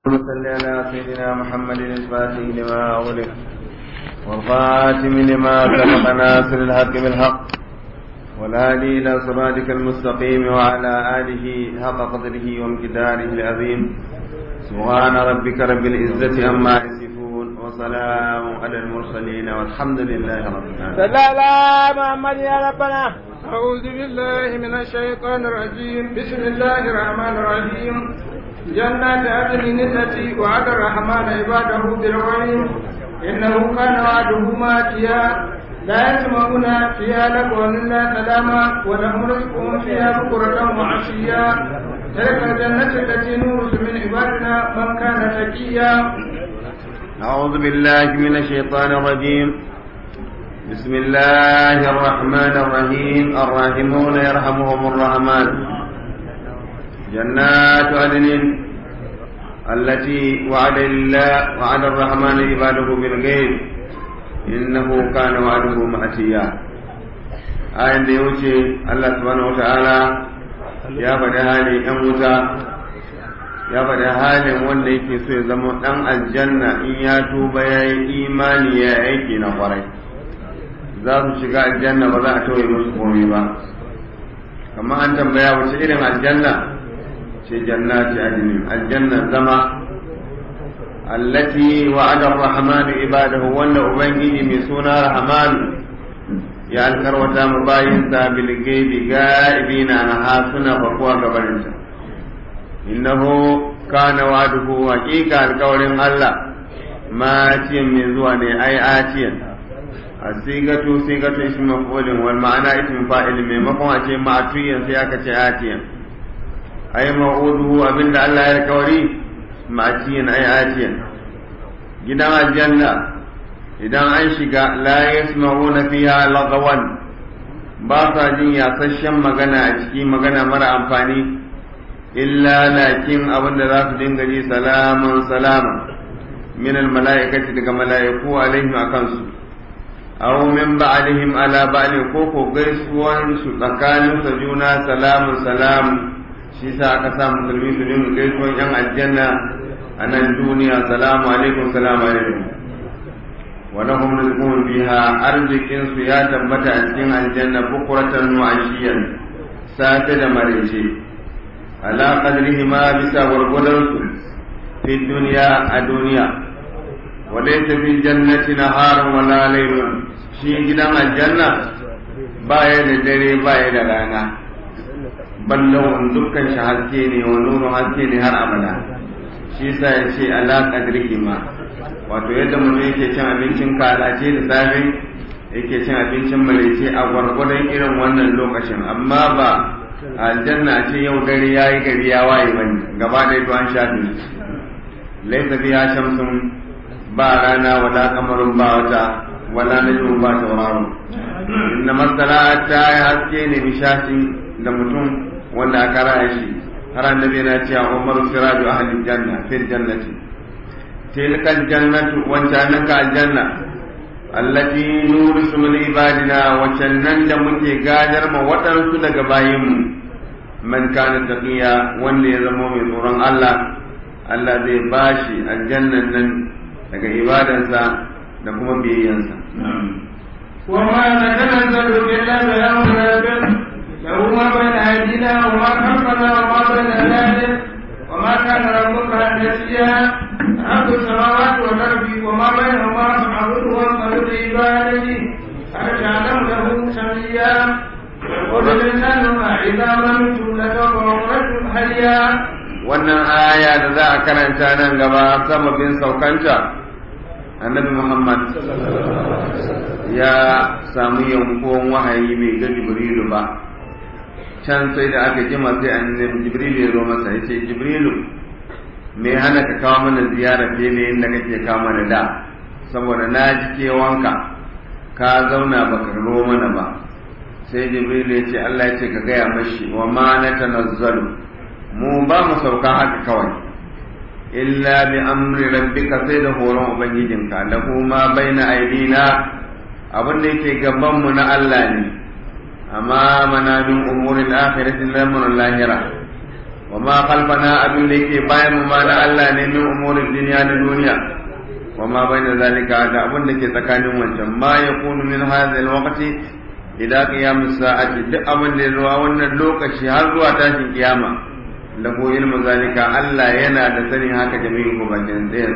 اللهم صل على سيدنا محمد الفاتح لما أغلق والخاتم لما سبق ناصر الحق بالحق والهادي إلى صراطك المستقيم وعلى آله حق قدره وامتداره العظيم سبحان ربك رب العزة عما يصفون وسلام على المرسلين والحمد لله رب العالمين صلى على محمد يا ربنا أعوذ بالله من الشيطان الرجيم بسم الله الرحمن الرحيم جنات عدن التي وعد الرحمن عباده بالغيب إنه كان وعده ماتيا لا يسمعون فيها لغوا إلا سلاما ولهم رزقهم فيها بكرة وعشيا تلك الجنة التي نورث من عبادنا من كان تقيا أعوذ بالله من الشيطان الرجيم بسم الله الرحمن الرحيم الراحمون يرحمهم الرحمن جنات عدن التي وعد الله وعد الرحمن عباده بالغيب إنه كان وعده مأتيا آية da ya wuce Allah subhanahu wa ta'ala ya faɗi halin ‘yan wuta ya faɗi halin wanda yake so ya zama ɗan aljanna in ya tuba ya yi imani ya aiki na kwarai za su shiga aljanna ba za a tauye musu komai ba kamar an tambaya wace irin aljanna ce jannati adnin aljanna zama allati wa'ada ar-rahman ibadahu wanda ubangiji mai suna rahman ya alkarwata mu bayin sa bil gaibi gaibina na hasuna bakuwa gabaninta innahu kana wa'duhu haqiqa alkawarin Allah ma ciyan mai zuwa ne ai atiyan asigatu sigatu ismi maf'ulin wal ma'ana ismi fa'il maimakon a ce ma'tuyan sai aka ce atiyan ai ma'uduhu abinda Allah ya alkawari ma'tiyan ai atiyan gidan aljanna idan an shiga la yasma'una fiha lagawan ba sa jin yasasshen magana a ciki magana mara amfani illa lakin abinda za su dinga ji salaman salama min al mala'ikati daga mala'iku alaihim akan su aw min ba'dihim ala ba'din ko ko gaisuwan su tsakanin sa juna salamun salam shi sa aka sa musulmi su dinga gaisuwan yan aljanna a nan duniya salamu alaikum salamu alaikum wa lahum rizqun biha arzikin su ya tabbata a cikin aljanna bukuratan wa ashiyan safe da marece ala qadrihi ma bisa gwargwadon su fi duniya a duniya وليس في الجنة نهار ولا ليل shi gidan aljanna baya da dare baya da rana ballon dukkan shi haske ne wa nuru haske ne har abada shi sa ya ce ala qadrihi ma wato yadda mutum yake cin abincin kalace da safe yake cin abincin malaice a gwargwadon irin wannan lokacin amma ba aljanna ce yau dare yayi gari ya waye bane gaba da to an shafe laisa fiha shamsun ba rana wala kamarun ba wata wala najmun ba tauraro inna masala ta yi haske ne bishashi da mutum wanda aka raya shi har annabi yana cewa umar siraju ahli janna fil jannati tilka jannatu wancan ka aljanna allati nurisu min ibadina wacan nan da muke gadar ma waɗansu daga bayinmu man kana taqiya wanda ya zama mai tsoron Allah Allah zai bashi aljannan nan daga ibadansa da kuma biyayyansa. وما نتنزل إلا بأمر ربك له ما بين أيدينا وما خلفنا وما بين ذلك وما كان ربك نسيا رب السماوات والأرض وما بينهما فاعبده واصطبر لعبادته هل تعلم له سميا يقول الإنسان إذا مت لسوف أخرج حيا wannan aya da za a karanta nan gaba sababin saukanta annabi muhammad ya samu yankuwan wahayi bai ga jibrilu ba can sai da aka jima sai annabi jibrilu ya zo masa ya ce jibrilu me hana ka kawo mana ziyara fiye da yadda kake kawo mana da saboda na ji kewanka ka zauna baka zo mana ba sai jibrilu ya ce allah ya ce ka gaya mashi wa ma na tanazzalu mu ba mu sauka haka kawai illa bi amri rabbika sai da horon ubangijinka lahu ma baina aidina abin da yake gaban mu na Allah ne amma mana min umurin akhirati lamun lahira wa ma khalfana abin da yake bayan mu ma na Allah ne min umurin duniya na duniya wa ma bayna zalika da abin da ke tsakanin wancan ma yakunu min hadha alwaqti ila qiyamis sa'ati duk abin da zuwa wannan lokaci har zuwa tashin kiyama lahu ilmu zalika Allah yana da sanin haka jami'in ku bakin tsayin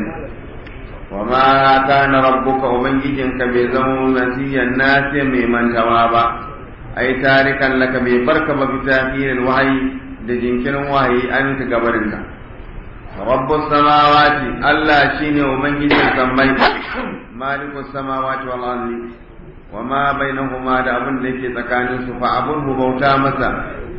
wa ma kana rabbuka ubangijinka bai zama nasiyan nasi mai mantawa ba ai tarikan laka bai barka ba bi tafirin wahayi da jinkirin wahayi an ka gabarinka rabbus samawati Allah shine ubangijin sammai malikus samawati wal ardi wa ma bainahuma da abin da yake tsakanin su fa abun bauta masa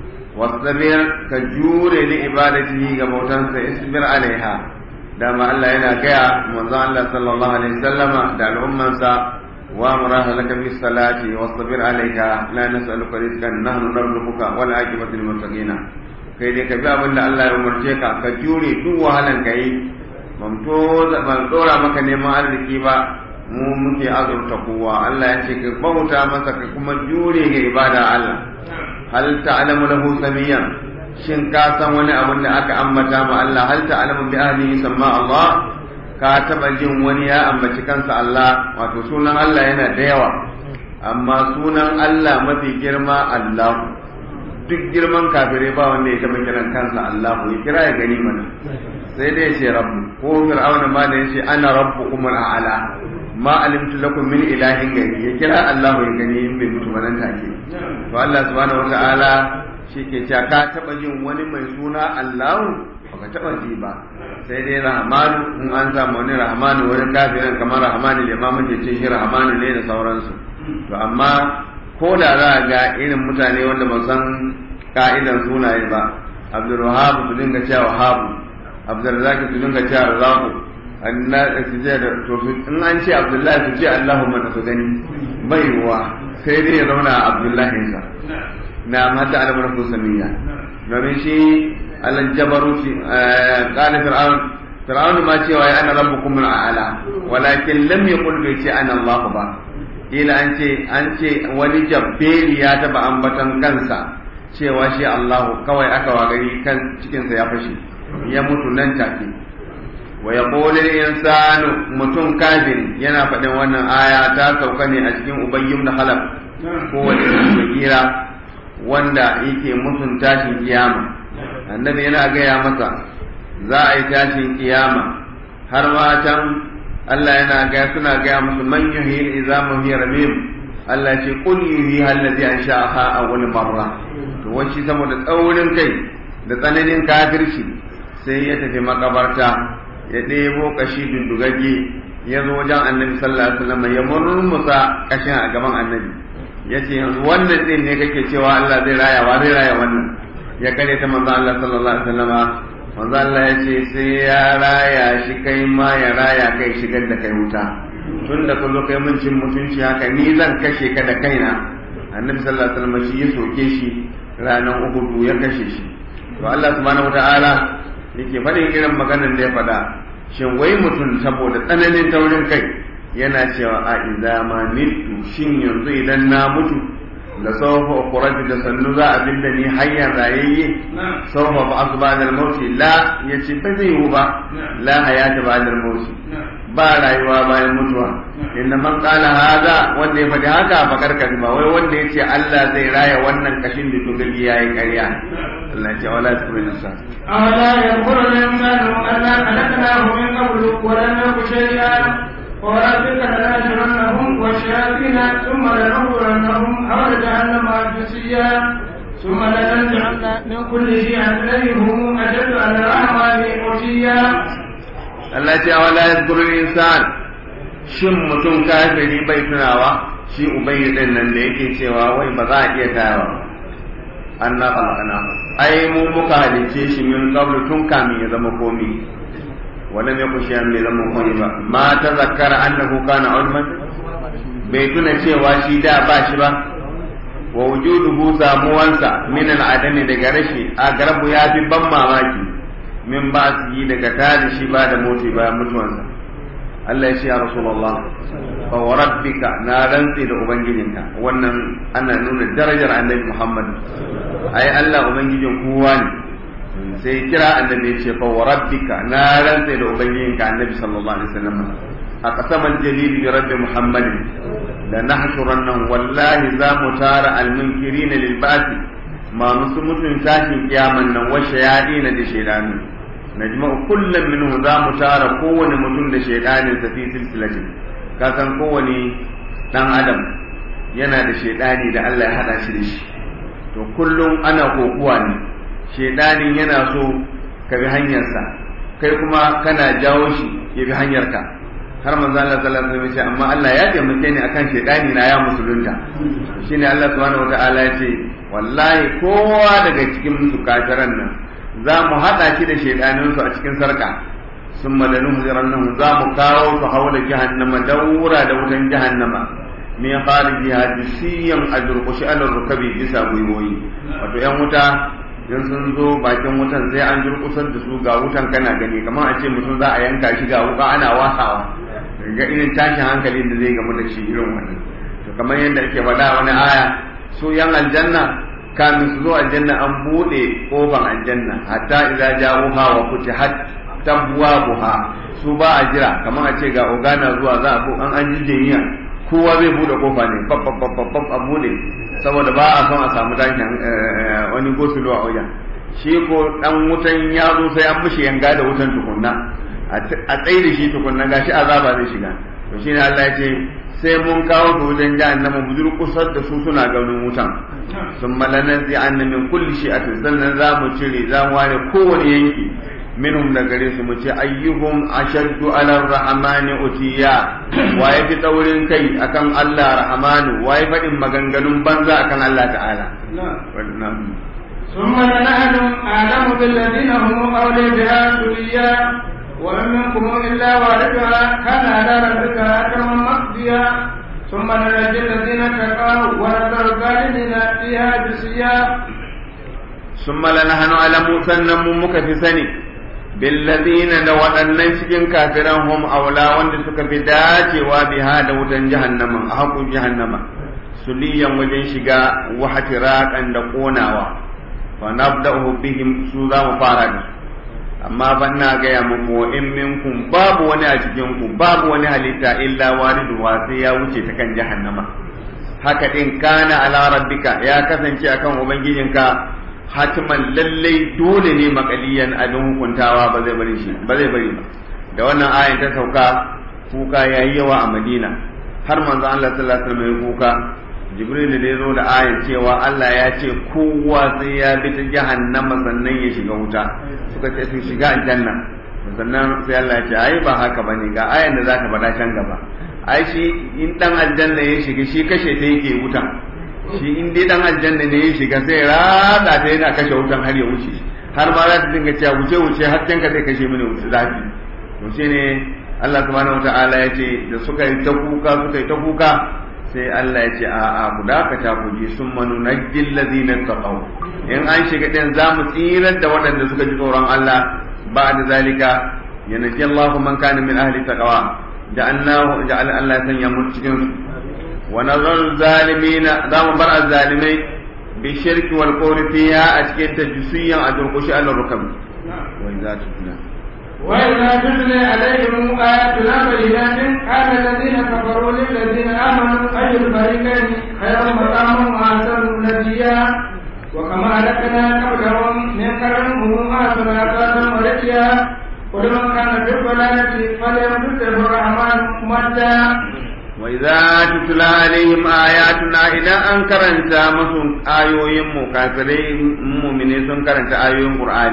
wasbir ka jure li ibadatihi ga bautansa isbir alaiha dama Allah yana gaya manzon Allah sallallahu alaihi wasallama da al'ummansa wa muraha laka bis salati wasbir alaiha la nas'aluka rizqan nahnu narzuquka wal aqibatu lil muttaqina kai dai ka bi abin da Allah ya umarce ka ka jure duk wahalan ka yi ban to ban dora maka neman arziki ba mu muke azurta kowa Allah ya ce ka bauta masa ka kuma jure ga ibada Allah hal ta'lamu lahu samiyan shin ka san wani abin da aka ambata ma Allah hal ta'lamu bi ahlihi samma Allah ka taba jin wani ya ambaci kansa Allah wato sunan Allah yana da yawa amma sunan Allah mafi girma Allah duk girman kafirai ba wanda ya taba kiran kansa Allah ya kira ya gani mana sai dai ya ce rabbu ko fir'auna ma da ya ce ana rabbukum al'ala ma alimtu lakum min ilahin gari ya kira Allah ya gani in bai mutu ba nan take to Allah subhanahu wata'ala shi ke cewa ka taba jin wani mai suna Allah baka taba ji ba sai dai rahmanu in an samu wani rahmanu wani kafirin kamar rahmanu limamin ke ce shi rahmanu ne da sauransu to amma ko da za a ga irin mutane wanda ba san ka'idan sunaye ba abdul wahab su dinga cewa wahab abdul zaki su dinga cewa razaku anna su je da to in an ce abdullahi su ce allahumma da su gani bai ruwa sai dai ya zauna a abdullahi sa na mata alamar husaniya domin shi alan jabaruti qala fir'aun fir'aun ma cewa ya ana rabbukum al'ala walakin lam yaqul bi ce ana allah ba ila an ce an ce wani jabbeli ya taba ambatan kansa cewa shi Allahu kawai aka wagari kan cikinsa ya fashe ya mutu nan take wa yaqulu insanu mutum kafin yana faɗin wannan aya ta sauka ne a cikin ubayyum da halaf ko wani kira wanda yake mutun tashin kiyama annabi yana gaya masa za a yi tashin kiyama har ma can Allah yana ga suna gaya musu man yuhi izamu hi ramim Allah ce qul yuhi allazi ansha'aha awwal marra to wacce saboda tsaurin kai da tsananin kafirci sai ya tafi makabarta ya ɗebo kashi dundugagge ya zo wajen annabi sallallahu alaihi wasallam ya murmusa kashin a gaban annabi ya ce yanzu wannan din ne kake cewa Allah zai raya wa zai raya wannan ya kare ta manzo Allah sallallahu alaihi wasallama manzo Allah ya ce sai ya raya shi kai ma ya raya kai shigar da kai wuta tun da kun zo kai mun cin mutunci haka ni zan kashe ka da kaina annabi sallallahu alaihi wasallam shi ya soke shi ranar uhudu ya kashe shi to Allah subhanahu wataala yake faɗin irin maganar da ya faɗa shin wai mutum saboda tsananin taurin kai yana cewa a idza ma mitu shin yanzu idan na mutu da saufa ukhraju da sannu za a binda ni hayyan rayayye saufa ba asu ba da mauti la yace ba zai yiwu ba la hayata ba da mauti ba rayuwa bayan mutuwa inna man qala hada wanda ya faɗi haka fa karkar ba wai wanda yace Allah zai raya wannan kashin da tugali yayi ƙarya Allah ya ce wala tukun nasa أولا يذكر الإنسان أنا خلقناه من قبل ولم يك شيئا وربك لنحشرنهم والشياطين ثم لنحضرنهم حول جهنم جثيا ثم لننزعن من كل شيء إليهم أشد على الرحمن عتيا Allah ya ce wala yadhkuru al-insan shin mutum kafiri bai tunawa shi ubayyi din nan da yake cewa wai ba za a iya tayawa anna khalaqna ai mu muka halice shi min qablu tun kamin ya zama komi wala me ku shiyan bai zama komi ba ma ta zakkara annahu kana ulman bai tuna cewa shi da ba shi ba wa wujuduhu samuwansa min al-adami daga rashi a garabu ya fi ban mamaki min ba su yi daga tare shi ba da moti bayan mutuwansa Allah ya ce ya Rasulullah fa wa rabbika na rantsi da ubangijinka wannan ana nuna darajar annabi Muhammad ai Allah ubangijin kowa ne sai kira annabi ce fa wa rabbika na rantsa da ubangijinka annabi sallallahu alaihi wasallam a qasamal jalil bi rabbi muhammadin la nahshurannahu wallahi za mu tara almunkirin lil ba'thi ma musu mutun tashin kiyaman nan wa shayadina da shaydanu najma'u kullum minhu za mu tara kowane mutum da shaydanin sa fi silsilatin ka san kowane dan adam yana da shaydani da Allah ya hada shi da shi to kullum ana kokuwa ne shaidanin yana so ka bi hanyarsa kai kuma kana jawo shi ya bi hanyarka har manzo Allah sallallahu alaihi wasallam amma Allah ya taimake ni akan shaidani na ya musulunta shine Allah subhanahu wataala ya ce wallahi kowa daga cikin su kafiran nan za mu hada shi da shaidanin su a cikin sarka summa lanuhzirannahu za mu kawo su haula jahannama daura da wutan jahannama min kharijiha jisiyan adurqushi ala rukabi bisa gwiwoyi wato yan wuta in sun zo bakin wutan sai an durkusar da su ga wutan kana gani kamar a ce mutum za a yanka shi ga wuka ana wasawa ga irin tashin hankali da zai gamu da shi irin wannan to kamar yadda ake faɗa wani aya su yan aljanna kamin su zo aljanna an buɗe ƙofan aljanna hatta idza ja'uha wa futihat tabwabuha su ba a jira kamar a ce ga ogana zuwa za a an an jijjeniya kowa zai bude kofa ne babbabbabbab a bude saboda ba a son a samu tashin wani gosulo a wajen shi ko dan wutan ya zo sai an mishi yanga da wutan tukunna a tsaye da shi tukunna gashi azaba zai shiga to shine Allah ya ce sai mun kawo su wajen jahannama mu durkusar da su suna ganin wutan sun malanan zai anna min kulli shi'atin sannan za mu cire za mu ware kowane yanki minhum da gare su mu ce ayyuhum ashaddu ala rahmani utiya wa yafi taurin kai akan Allah rahmanu wa ya faɗin maganganun banza akan Allah ta'ala ثم لنحن أعلم بالذين هم أولي بها سريا ومن منكم إلا واردها كان على ربك أكرما مقضيا ثم ننجي الذين اتقوا ونذر الظالمين فيها جثيا ثم لنحن أعلم سنم مكفسني billadina da waɗannan cikin kafiran hum aula wanda suka fi dacewa biha da wutan jahannama a hakun jahannama suliyan wajen shiga wahatirakan da ƙonawa fa nabda'u bihim su za mu fara da amma ban na gaya muku wa in minkum babu wani a cikin ku babu wani halitta illa waridu wa sai ya wuce ta kan jahannama haka din kana ala rabbika ya kasance akan ubangijinka hatiman lallai dole ne makaliyan abin hukuntawa ba zai bari shi ba zai bari ba da wannan ayan ta sauka kuka yayi yawa a Madina har manzo Allah sallallahu alaihi wasallam ya kuka Jibril da ya zo da ayan cewa Allah ya ce kowa sai ya bi ta jahannama sannan ya shiga wuta suka ce su shiga aljanna sannan sai Allah ya ce ai ba haka bane ga ayan da zaka faɗa can gaba ai shi in dan aljanna ya shiga shi kashe ta yake wutan shi in dai dan aljanna ne ya shiga sai rada ta yana kashe wutan har ya wuce har ma za ta dinga cewa wuce wuce har can ka zai kashe mini wuce zafi to shi ne Allah subhanahu wataala ya ce da suka yi ta kuka suka yi ta kuka sai Allah ya ce a a ku dakata ku ji sun manu najjil ladina taqaw in an shiga din za mu tsirar da waɗanda suka ji tsoron Allah ba da zalika yanji Allahu man kana min ahli taqwa ja'alnahu ja'al Allah sanya mu cikin ونظر الظالمين دام بر الظالمين بالشرك والقول فيها أشكين تجسيا أدرقش على الركب وإذا تتلى وإذا تتلى عليهم آياتنا بينات قال الذين كفروا للذين آمنوا أي الفريقين خير مقام وأحسن نجيا وكما أهلكنا قبلهم من قرن هم أحسن أساسا ورجيا قل من كان في الضلالة فليمدد الرحمن مدا وإذا تتلى عليهم آياتنا إذا أنكرنت مسون آيوين مكافرين مؤمنين سنكرنت آيوين قرآن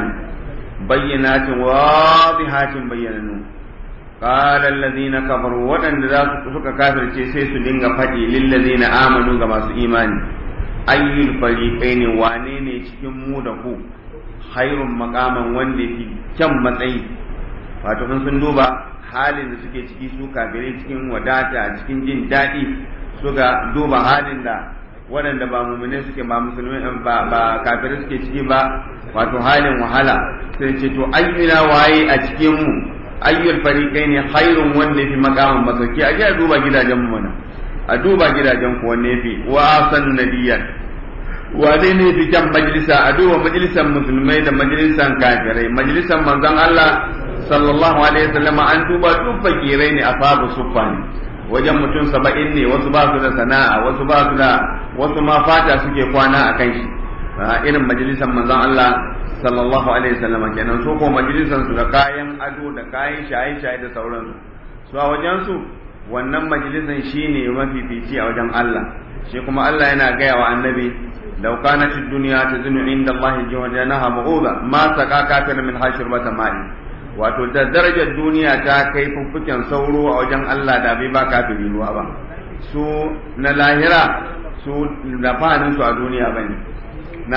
بينات واضحات بيننون قال الذين كفروا وأن ذاك سك كافر سيس دينغ فدي للذين آمنوا كما إيماني أي الفريقين وانيني cikin mu da ku khairun maqaman wanda fi kyan matsayi wato sun duba halin da suke ciki su kafirai cikin wadata cikin jin daɗi suka duba halin da waɗanda ba mumune suke ba musulmi ba ba kafirai suke ciki ba wato halin wahala sai ce to ayyuna waye a cikin mu ayyul fariqai ne khairun wanda fi maqamin masauki a a duba gidajen mu mana a duba gidajen ku wanne fi wa san nadiyan wane ne fi kyan majalisa a duba majalisan musulmai da majalisan kafirai majalisan manzon Allah sallallahu alaihi wasallam an duba duk fakirai ne ashabu suffa ne wajen mutum saba'in ne wasu ba su da sana'a wasu ba su da wasu ma fata suke kwana a kan shi a irin majalisan manzon Allah sallallahu alaihi wasallam kenan su ko majalisan su da kayan ado da kayan shaye-shaye da sauransu su a wajen su wannan majalisan shine mafifici a wajen Allah shi kuma Allah yana gaya wa annabi law kanat ad-dunya tazunu inda Allah jawanaha mu'udha ma saka kafir min hashirbata ma'i wato da darajar duniya ta kai fuffuken sauro a wajen Allah da bai ba kafiri ruwa ba su na lahira su da fahanin su a duniya bane na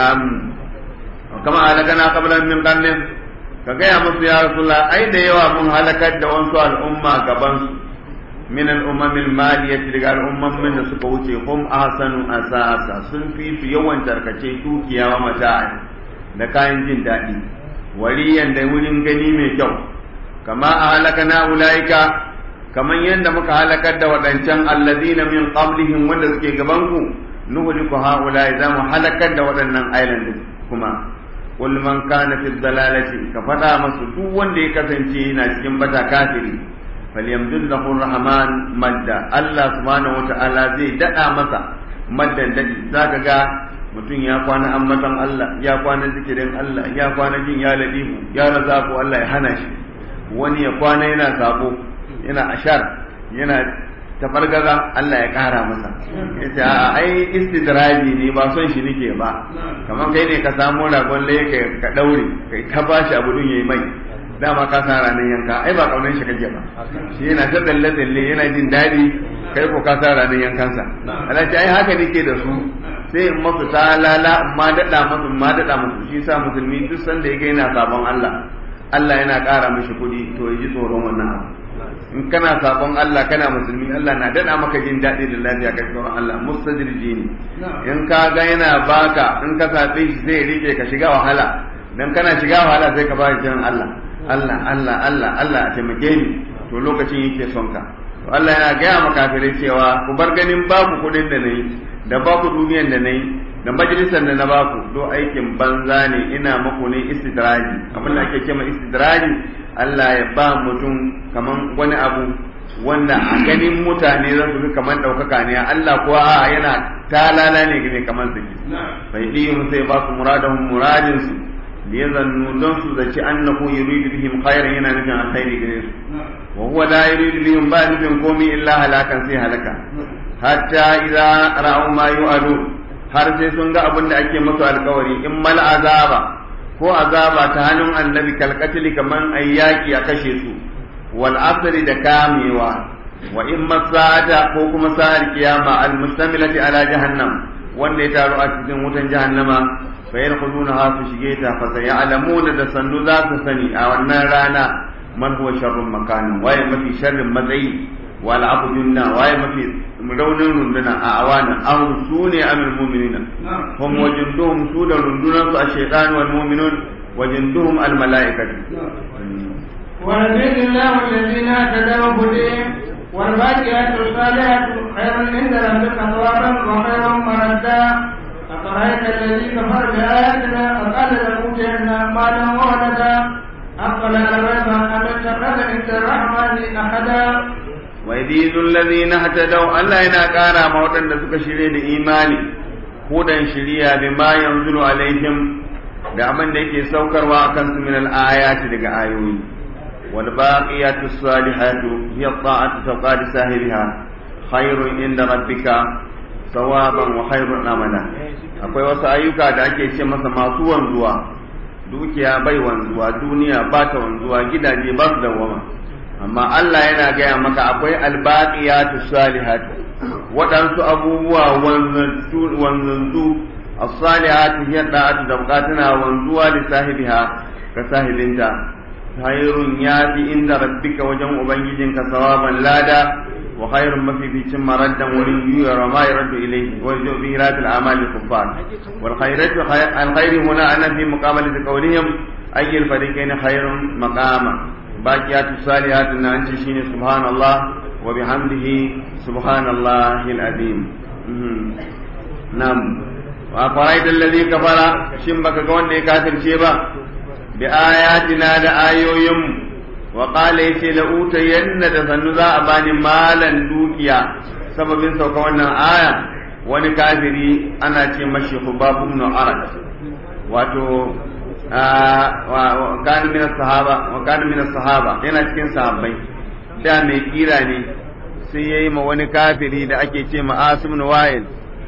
kama halakana qablan min qarnin ka gaya musu ya rasulullah ai da yawa mun halakar da wasu al'umma gaban su min al'ummam al-maliyati daga al'umman da suka wuce hum ahsanu asasa sun fi su yawan tarkace dukiya wa mata'a da kayan jin daɗi waliyan da wurin gani mai kyau kama a halaka na ulaika kaman yadda muka halakar da waɗancan allazina min qablihim wanda suke gaban ku nuhliku haulai za mu halakar da waɗannan island kuma qul man kana fi dalalati ka faɗa masu duk wanda ya kasance yana cikin bata kafiri falyamdud lahu rahman madda Allah subhanahu wataala zai dada masa maddan dadi zaka ga mutum ya kwana ambatan Allah ya kwana zikirin Allah ya kwana jin ya ladifu ya razaku Allah ya hana shi wani ya kwana yana sabo yana ashar yana tafargaza Allah ya kara masa yace a ai istidraji ne ba son shi nake ba kamar kai ne ka samu ragon laye ka daure kai ta bashi abu dun yayi mai dama ka sa ranar yanka ai ba kaunan shi kake ba shi yana ta dalle dalle yana jin daɗi kai ko ka sa ranar yankansa Allah ce ai haka nake da su sai in masu talala in ma daɗa masu ma daɗa masu shi sa musulmi duk sanda ya ga yana sabon Allah Allah yana ƙara mishi kuɗi to ya ji tsoron wannan abu in kana sabon Allah kana musulmi Allah na daɗa maka jin daɗi da lafiya kai tsoron Allah mustajirji ne in ka ga yana baka in ka sabe shi zai rike ka shiga wahala dan kana shiga wahala sai ka ba shi jiran Allah Allah Allah Allah Allah a taimake ni to lokacin yake son ka to Allah yana gaya maka kafirai cewa ku bar ganin babu kuɗin da nayi da baku duniyan da nayi da majalisar da na baku do aikin banza ne ina maku ne istidraji abin da ake cewa istidraji Allah ya ba mutum kaman wani abu wanda a ganin mutane za su kaman ɗaukaka ne Allah kuwa a yana talala ne ne kaman su bai ɗiyun sai ba su muradahun muradin su da ya zannu don su zaci annahu yuridu bihim khairan yana nufin alkhairi gare su wa huwa la yuridu bihim ba nufin komai illa halakan sai halaka hatta idza ra'u ma yu'adu har sai sun ga abin da ake musu alkawari in mal azaba ko azaba ta hannun annabi kalkatili kaman ayyaki a kashe su wal asri da kamewa wa in masata ko kuma sa'ar kiyama al mustamilati ala jahannam wanda ya taru a cikin wutan jahannama fa yadkhuluna ha su shige ta fa sayalamuna da sannu za su sani a wannan rana man huwa sharrun makanin waye mafi sharrin matsayi wal abdunna waye mafi raunin runduna a awana an su ne amil mu'minina hum wajinduhum su da rundunan su a shaytan wal mu'minun wajinduhum al malaikatu ونزل الله الذين اهتدوا هديهم والباقيات الصالحات خير عند ربك ثوابا وخير مردا أفرأيت الذي كفر بآياتنا وقال لأوتين مالا وولدا أقبل الغيب أم اتخذ عند الرحمن أحدا ويزيد الذين اهتدوا ألا إنا كان موتا لسك شريد إيماني هدى شريا بما ينزل عليهم da abin da yake saukarwa a kansu min al-ayati daga ayoyi wal baqiyatu salihatu hiya ta'atu tawqad sahibiha khairun inda rabbika sawaban wa khairun amala akwai wasu ayyuka da ake ce masa masu wanzuwa dukiya bai wanzuwa duniya ba ta wanzuwa gidaje ba su dawama amma Allah yana gaya maka akwai albaqiyatu salihatu waɗansu abubuwa wanzanzu as-salihatu hiya da'atu da bukatuna wanzuwa li sahibiha ka sahibinta khairun yafi inda rabbika wajen ubangijinka sawaban lada wa khairun mafificin maraddan wurin yuwa ma yaraddu ilayhi wa yubi radil a'mal al-kuffar wal khairatu al khairu huna ana fi muqabalati qawlihim ayyul fariqayn khairun maqama baqiyatu salihatu na anci shine subhanallah wa bihamdihi subhanallahi al-azim nam wa faraita allazi kafara shin baka ga wanda ya kafirce ba bi ayatina da ayoyin wa qala yace la utayanna da sannu za a bani malan dukiya sababin sauka wannan aya wani kafiri ana ce mashi hubab ibn arad wato wa kana min sahaba wa kana min sahaba yana cikin sahabbai da mai kira ne sai yayi ma wani kafiri da ake ce ma asim ibn wa'il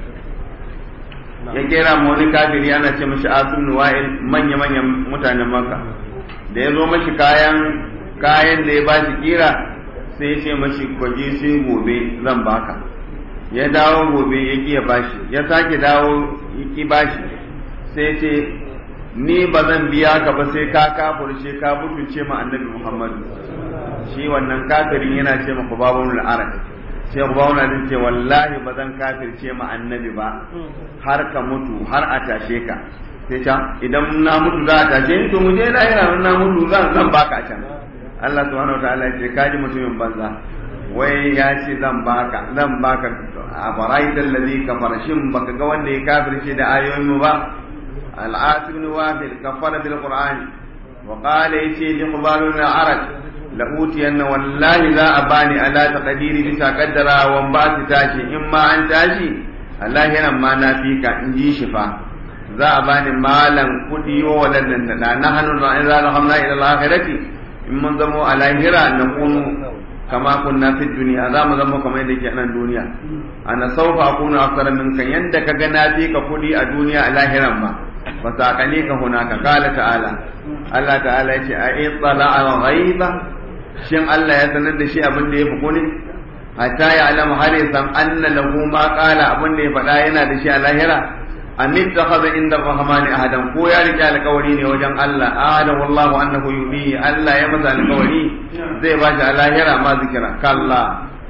ya kera ma wani kafiri ana ce mashi asim ibn wa'il manya manyan mutanen makka da ya zo mashi kayan kayan da ya bashi kira sai ya ce mashi kwaje sai gobe zan baka ya dawo gobe ya ki ya bashi ya sake dawo ya ki bashi sai ya ce ni ba zan biya ka ba sai ka kafurce ka mutunce ma annabi Muhammad shi wannan kafirin yana ce maka babun al'arab sai babun zai ce wallahi ba zan kafirce ma annabi ba har ka mutu har a tashe ka sai ta idan na mutu za a tashe ni to mu je lahira na mutu zan zan baka a can Allah subhanahu wa ta'ala ya ce kaji mutumin banza wai ya ce zan baka zan baka a faraidal ladhi kafara shin baka ga wanda ya kafirce da ayoyin mu ba العاص بن وافل كفر بالقرآن وقال يتي لقبال العرج لأوتين والله لا أباني على تقدير بسا قدر وانبات تاشي إما أن تاشي الله هنا ما نافيك إنجي شفا za a bani malan kudi wa wadannan da na hannu na idza rahamna ila al-akhirati in mun zamo a lahira na kunu kama kunna fi duniya za mu zama kamar yadda ke nan duniya ana saufa akunu aksara minka yanda ka ga na fi ka kudi a duniya a lahiran ma فساقنيك هناك قال تعالى الله تعالى يشي أئطلع الغيبة شن الله يسند شيء أبن دي فقوني حتى يعلم حريصا أن له ما قال أبن دي فقاينا دي شيء اللاهرة أم اتخذ عند الرحمن أحدا كو يا رجال قوليني وجن الله أعلم الله أنه يبيه الله يمسى القولي زي باشا اللاهرة ما ذكر كلا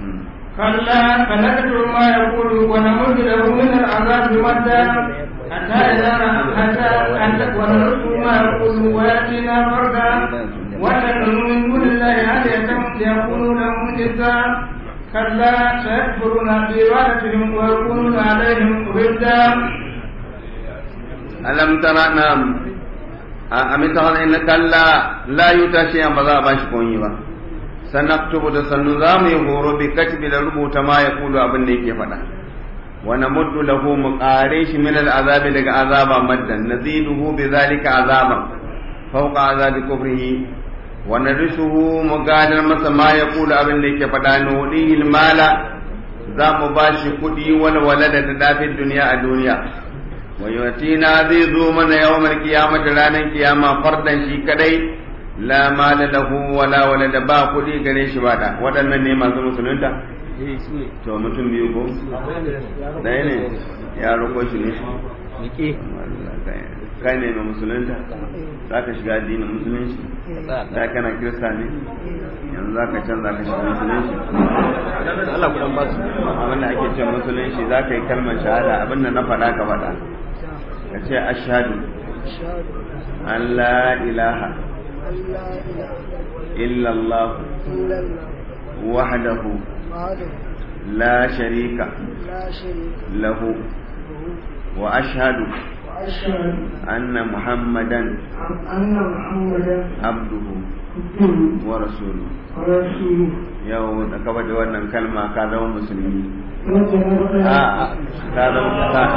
كلا فنكتب ما يقول ونمد له من العذاب مدا حتى إذا حتى حتى ونرسل ما يقول ويأتينا فردا ونحن من دون الله آلهة ليكونوا لهم جزاء كلا سيكفرون بعبادتهم ويكونون عليهم ضدا ألم ترى نعم أم ترى إن كلا لا يتشي أن بذا باشكوني با سنكتب تسنظام يهور بكتب لربوت ما يقول أبن نيكي فدا ونمد له مقاريش من العذاب لك عذابا مدا نزيده بذلك عذابا فوق عذاب كفره ونرثه مقادر مثل ما يقول ابن لك فدا نوليه المال za mu ba shi kuɗi wani walada da dafin duniya a duniya wa yatina zai zo mana yawmal qiyamati ranar kiyama fardan shi kadai la mala lahu wala walada ba kuɗi gare shi ba da waɗannan ne masu musulunta to mutum biyu ko ɗaya ne ya roƙo shi ne kai ne mai musulunta za ka shiga addinin musulunci da kana kirista ne yanzu za ka can za ka shiga musulunci Allah kudan ba su abinda ake ce musulunci za ka yi kalmar shahada abinda na faɗa ka faɗa ka ce ashadu an la ilaha illallah wahdahu la sharika lahu wa ashhadu أن محمدا أن محمدا عبده ورسوله ورسوله yau da ka faɗi wannan kalma ka zama musulmi وجنبنا a ka zama ka-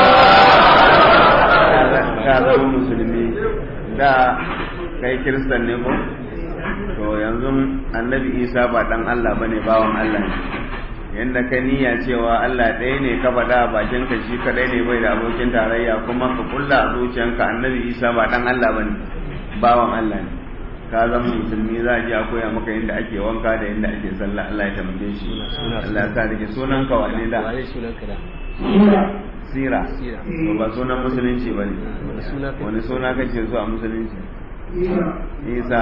ka zama musulmi da kai kiristan ne ko to yanzu annabi isa ba dan Allah bane bawan Allah ne yanda ka niyya cewa Allah ɗaya ne ka faɗa a bakin ka shi kadai ne bai da abokin tarayya kuma ka kulla a zuciyanka annabi isa ba dan Allah bane bawan Allah ne ka zama musulmi za a ji a koya maka yadda ake wanka da yadda ake sallah Allah ya taimake shi Allah ya sa da ke sunan ka wane da waye sunan ka da sira Sira. to ba sunan musulunci bane wani suna ka wani suna kake so a musulunci إيسا isa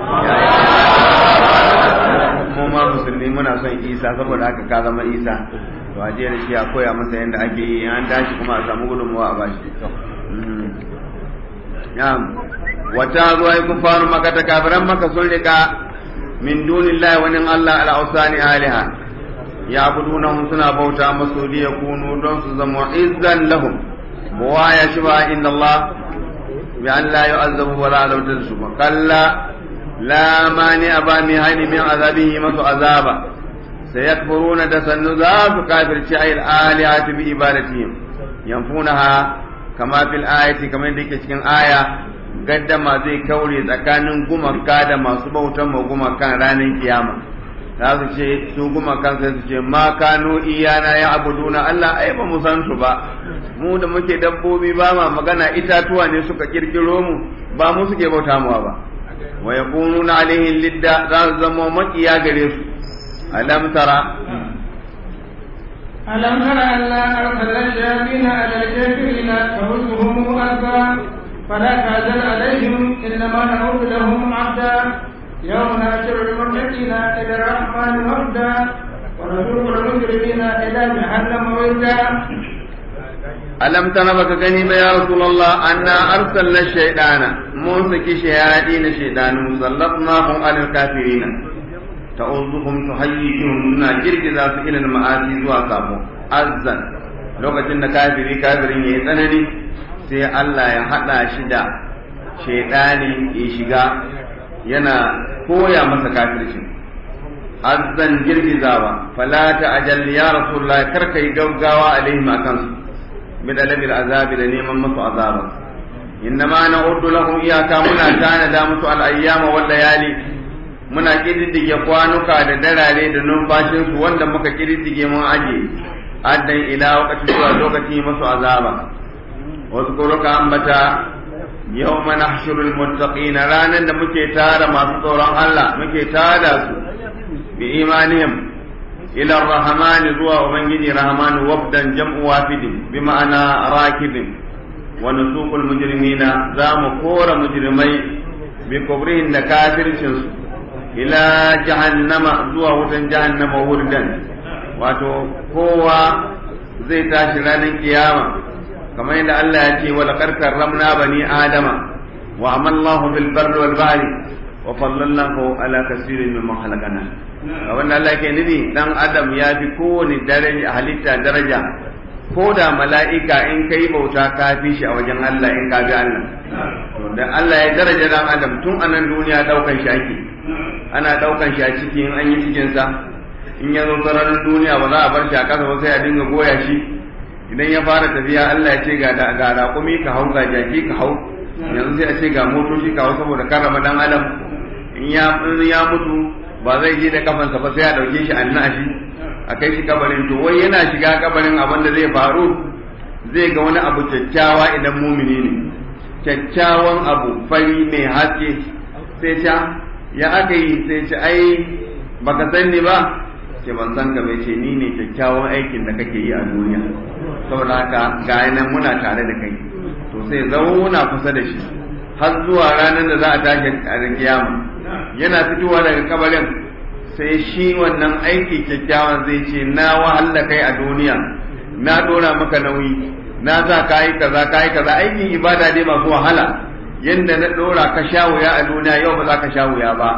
mu ma musulmi muna son isa saboda haka ka zama isa to a da shi a koya masa yadda ake yi an tashi kuma a samu gudunmuwa a bashi Mhm. Na'am. wata zuwa yi kufaru maka ta kafiran maka sun rika min dunillahi wani Allah al'ausani aliha ya buduna suna bauta masu liya kunu don su zama izzan lahum buwaya shi ba inda Allah bi an la yu'azzabu wa la azabta su ba kalla la mani aba mi hani min azabihi masu azaba sayakfuruna da sannu za su kafirci ayil alihati bi ibadatihim yanfunaha kama fil ayati kamar da yake cikin aya gaddama zai kaure tsakanin gumaka da masu bautan ma gumakan ranar kiyama za su ce su gumakan sai su ce ma kanu iyana ya abuduna Allah ai ba mu san su ba mu da muke dabbobi ba ma magana itatuwa ne suka kirkiro mu ba mu suke bauta mu ba wa yakununa alaihi lidda za su zama makiya gare su alam tara ألم تر أنا أرسلنا الشياطين على الكافرين تهزهم أذى فلا تعجل عليهم إنما نعود لهم عبدا يوم نحشر المتقين إلى الرحمن وفدا ونسوق المجرمين إلى جهنم وردا alam tana baka gani ba ya rasulullah anna arsalna shaytana mun saki shayadi na shaydanu sallatnahum alal kafirin ta'uzuhum tuhayyihum suna girgiza su ilal ma'asi zuwa sabo azzan lokacin da kafiri kafirin yayi tsanani sai Allah ya hada shi da shaydani ya shiga yana koya masa kafircin azzan girgizawa fala ta'jal ya rasulullah karka yi gaggawa alaihim akan su بدلب العذاب لنيما مسو عذابا إنما نعد لهم إياك منا كان دامس الأيام والليالي muna kididdige kwanuka da darare da numfashinsu wanda muka kididdige mun aje addan ila wakati zuwa lokaci masu azaba wasu kuruka ambata yawma nahshurul muttaqina ranan da muke tara masu tsoron Allah muke tada su bi imanihim إلى الرحمن زوا ومنجي رحمن وفدا جمع وافد بمعنى راكب ونسوق المجرمين زام كور مجرمي بكبرهم نكافر شنس إلى جهنم زوا وفدا جهنم وردا wato kowa zai tashi ranar kiyama kamar yadda Allah ya ce wala karkar ramna bani adama wa amallahu bil barri wal bahri wa fallallahu ala kasirin mimman halakana abin da Allah ke nufi dan adam ya fi kowane daraja halitta daraja ko da mala'ika in kai bauta ka fi shi a wajen Allah in ka bi Allah da Allah ya daraja dan adam tun a nan duniya daukan shi ake ana daukan shi a ciki in an yi cikin sa in ya zo sararin duniya ba za a bar shi a kasa ba sai a dinga goya shi idan ya fara tafiya Allah ya ce ga ga raƙumi ka hau ga jaki ka hau yanzu sai a ce ga motoci ka hau saboda karrama dan adam in ya mutu ba zai je da kafansa ba sai a ɗauke shi an shi a kai shi kabarin to wai yana shiga kabarin abin da zai faru zai ga wani abu kyakkyawa idan mumini ne kyakkyawan abu fari mai haske sai ca ya aka yi sai ce ai baka san ni ba ce ban san ka bai ce ni ne kyakkyawan aikin da kake yi a duniya saboda haka ga nan muna tare da kai to sai zauna kusa da shi har zuwa ranar da za a tashi a kiyama yana fitowa daga kabarin sai shi wannan aiki kyakkyawan zai ce na wahala kai a duniya na dora maka nauyi na za ka yi kaza ka yi kaza aikin ibada dai masu wahala yadda na dora ka sha wuya a duniya yau ba za ka sha wuya ba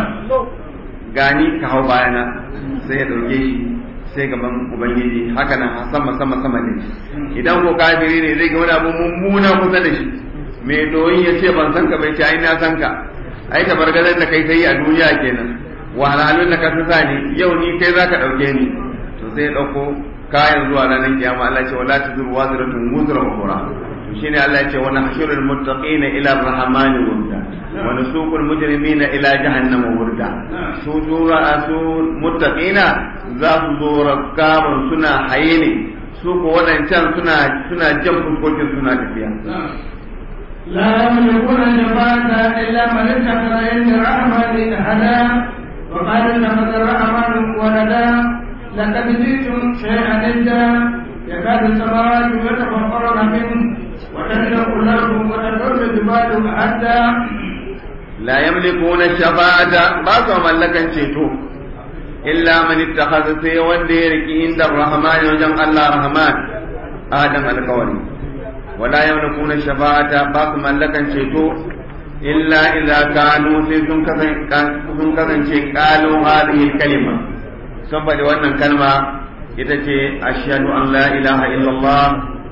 gani ka hau bayana sai ya ɗauke shi sai gaban ubangiji haka nan sama sama sama ne idan ko kafiri ne zai ga wani abu mummuna kusa da shi mai doyin ya ce ban san ka bai ce ai na san ka ai tabargazar da kai sai a duniya kenan wahalhalun da ka sa ni yau ni kai zaka dauke ni to sai dauko kayan zuwa ranar kiyama Allah ce wala tuzur waziratun wuzra ukhra to shine Allah ya ce wa nahshurul muttaqina ila ar-rahman wurda wa nasuqul mujrimina ila jahannam wurda su dura su muttaqina za su zo rakkaban suna haye ne su ko wadancan suna suna jan fuskokin suna tafiya لا يملكون الشفاعة إلا من اتخذ عند الرحمن أحدا وقال اتخذ الرحمن ولدا لقد جئتم شيئا إدا يكاد السماوات يتفطرن منه وتشرق الأرض وتدر الجبال حتى لا يملكون الشفاعة بعض ملكا شيتو إلا من اتخذ سيوان ديرك عند الرحمن وجمع الله الرحمن آدم القولي ولا يملكون الشفاعة باق ملكا شيتو إلا إذا كانوا sun kasance قالوا هذه الكلمة saboda wannan kalma ita ce ashhadu an la ilaha illallah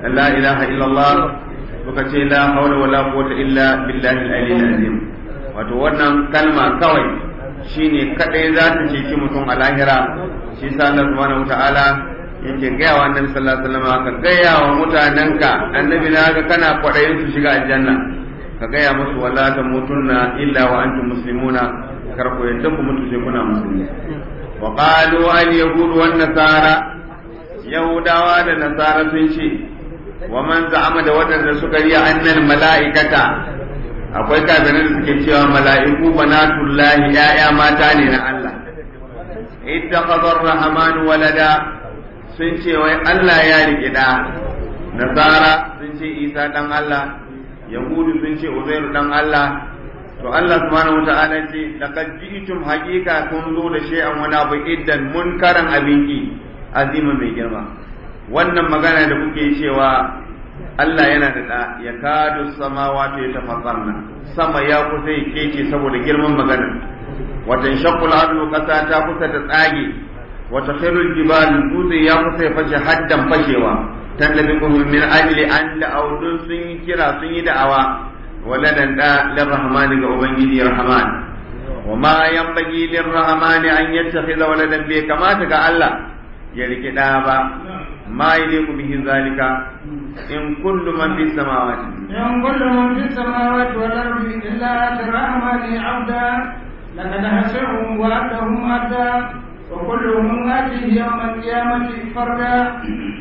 la ilaha illallah suka ce la hawla wala quwwata illa billahi al-aliyyil azim wato wannan kalma kawai shine kadai za ta ceci mutum a lahira shi sa Allah subhanahu wataala yake gaya wa annabi sallallahu alaihi wasallam ka gaya wa mutanenka annabi na ga kana kwadayin su shiga aljanna ka gaya musu wala tamutunna illa wa antum muslimuna kar ku yadda ku mutu sai kuna musulmi wa qalu al yahud wan nasara yahudawa da nasara sun ce wa man za'ama da wadanda suka yi annal mala'ikata akwai kafirin da suke cewa mala'iku banatullahi ya'ya mata ne na Allah ittakhadha ar-rahman walada sun ce wai Allah ya rike da nasara sun ce Isa dan Allah yahudu sun ce Uzairu dan Allah to Allah subhanahu wata'ala ce laqad ji'tum haqiqa kun zo da shay'an wani abu iddan munkaran abinki azima mai girma wannan magana da kuke cewa Allah yana da da ya kadu samawati ya tafassarna sama ya kusa ya kece saboda girman magana watan shaqqul ardu qasa ta kusa ta tsage wata khairul jibal dutse ya kusa ya fashe haddan fashewa tallabikum min ajli an da audun sun yi kira sun yi da'awa waladan da lirrahman ga ubangiji rahman wa ma yanbaghi lirrahman an yattakhidha waladan bai kamata ga Allah ya rike da ba ma yaliku bihi zalika in kullu man fis samawati in kullu man fis samawati wal ardi illa lirrahmani abda laqad hasahum wa atahum adda wa kulluhum atihi yawm al-qiyamati farda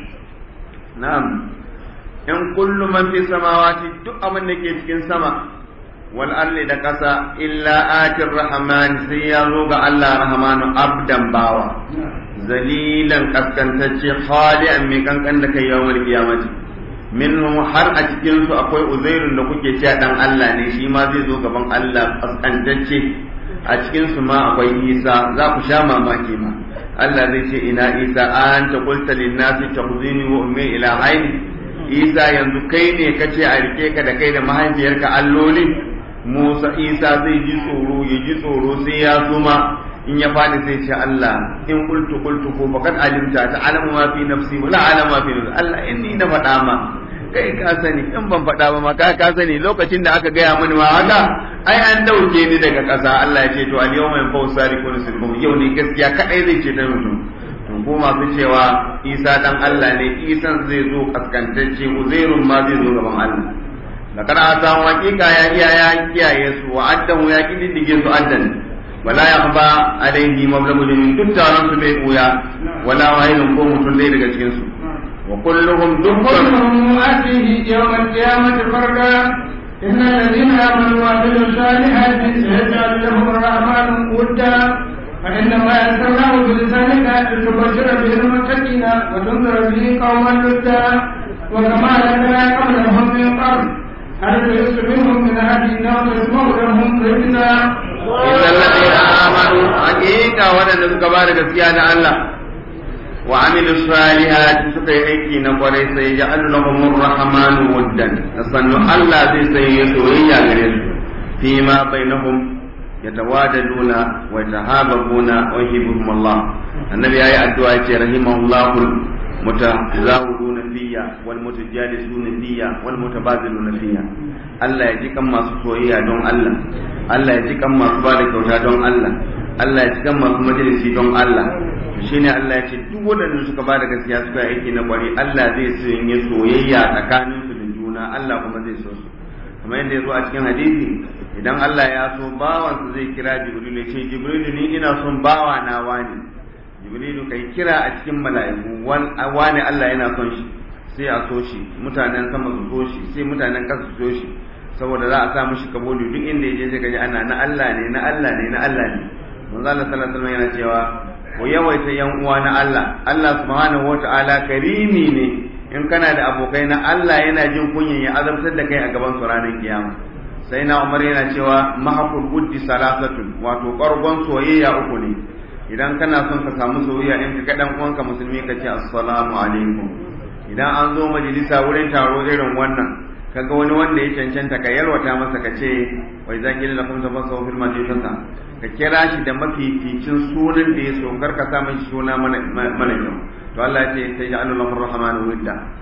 na'am in kullu man fi samawati duk abin da ke cikin sama wal ardi da ƙasa illa atir rahman sai ya zo ga Allah rahmanu abdan bawa zalilan kaskantacce khali'an mai kankan da kai yawmal qiyamati minhum har a cikin su akwai uzairun da kuke cewa dan Allah ne shi ma zai zo gaban Allah kaskantacce a cikin su ma akwai Isa za ku sha mamaki ma Allah zai ce ina Isa anta qulta lin nasi takhuzini wa ummi ila aini Isa yanzu kai ne kace a rike ka da kai da mahaifiyarka alloli Musa Isa zai ji tsoro ya ji tsoro sai ya zuma in ya faɗi sai ce Allah in qultu qultu ko faqad alimta ta alamu ma fi nafsi wala alamu ma fi nafsi Allah inni na faɗa ma kai ka sani in ban faɗa ba ma ka ka sani lokacin da aka gaya mini ma haka ai an dauke ni daga ƙasa Allah ya ce to al yawma yanfa'u sariqun sirkum yau ne gaskiya kadai zai ce ta mutum to ko masu cewa Isa dan Allah ne Isan zai zo kaskantacce Uzairun ma zai zo gaban Allah lakar ata hakika ya iya ya kiyaye su wa addahu ya kididdige su addan wala yakhba alaihi mablagu min duk taron su bai buya wala wahidun ko mutum dai daga cikin su wa kulluhum dukkan كلهم آتيه يوم القيامة فردا إن الذين آمنوا وعملوا الصالحات سيجعل لهم الرحمن ودا فإنما يسرناه بلسانك لتبشر به المتقين وتنذر به قوما لدا وكما لنا قبلهم من قبل هل تحس منهم من أهل أو تسمع لهم رجلا إلا الذين آمنوا حقيقة ودن سكبار gaskiya da Allah وعملوا الصالحات سكي أيكي نقري سيجعل لهم الرحمن ودا نصنع الله زي سيسويا غريب فيما بينهم يتواددون ويتهاببون ويحبهم الله النبي آية الدعاء رحمه الله المتزاورون فيا والمتجالسون فيا والمتبادلون فيا Allah ya ji kan masu soyayya don Allah Allah ya ji kan masu ba da kyauta don Allah Allah ya ji kan masu majalisi don Allah shine Allah ya ce duk waɗanda suka ba da gaskiya suka yi aiki na kwari Allah zai sanya soyayya tsakanin su da juna Allah kuma zai so su kamar yadda ya zo a cikin hadisi idan Allah ya so bawansa zai kira Jibril ya ce Jibril ni ina son bawa na wani Jibrilu kai kira a cikin mala'iku wani Allah yana son shi sai a so shi mutanen sama su so shi sai mutanen kasa su so shi saboda za a sa mishi kaboli duk inda ya je sai kaji ana na Allah ne na Allah ne na Allah ne manzo Allah sallallahu alaihi wasallam yana cewa ku yawaita yan uwa na Allah Allah subhanahu wata'ala karimi ne in kana da abokai na Allah yana jin kunyan ya azabtar da kai a gaban su ranar kiyama sai na Umar yana cewa mahaqul buddi salasatun wato qargon soyayya uku ne idan kana son ka samu soyayya in ka ga dan uwanka musulmi ka ce assalamu alaikum idan an zo majalisa wurin taro irin wannan kaga wani wanda ya cancanta ka yalwata masa ka ce wai za ki lakum ta masa fil majlisata ka kira shi da mafificin sunan da ya so kar ka sa mai suna mana mana kyau to Allah ya ce sai ya Allah rahmanu widda